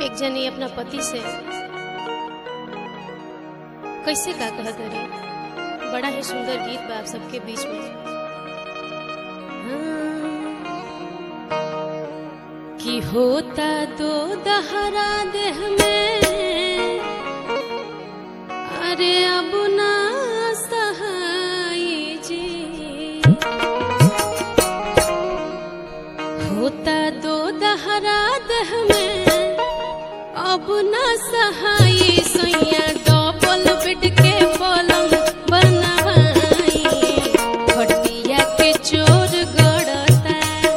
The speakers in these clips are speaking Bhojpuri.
एक जनी अपना पति से कैसे का कहत रही बड़ा ही सुंदर गीत बा आप सबके बीच में हाँ। कि होता दो दहरा देह में अरे अब ना सहाय जी होता दो दहरा देह में अब ना सहाय सैया डबल बेड के पलंग बनवाई खटिया के चोर गड़ता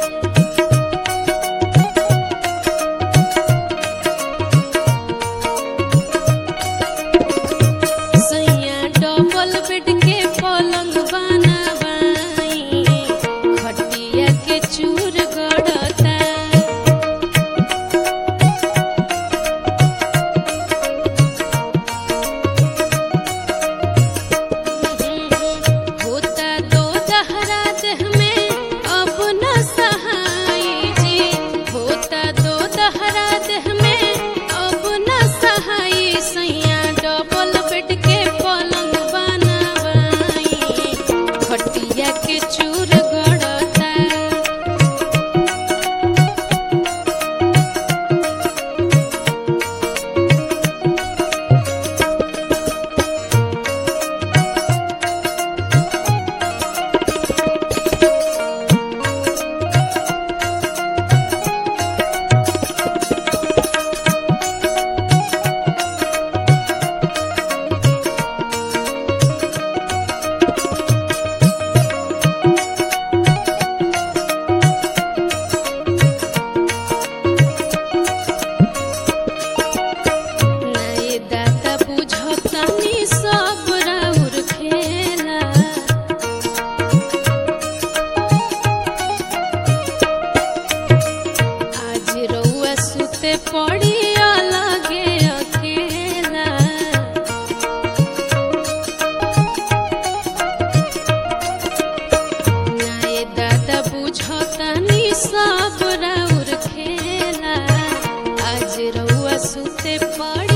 सैया डबल बेड के पलंग बनवाई खटिया के चूर गड़ता होता दो दहरा देह में अब न सहाय जी होता दो दहरा देह में अब न सहाय सैया डबल बेड के पलंग बनवाई खटिया के चूर गड़ता नए दाता बुझतानी सब राउर खेला आज रउआ सुते पड़ी अलगे अकेला नए दादा बुझतानी सब राउर खेला आज रउआ सुते पड़ी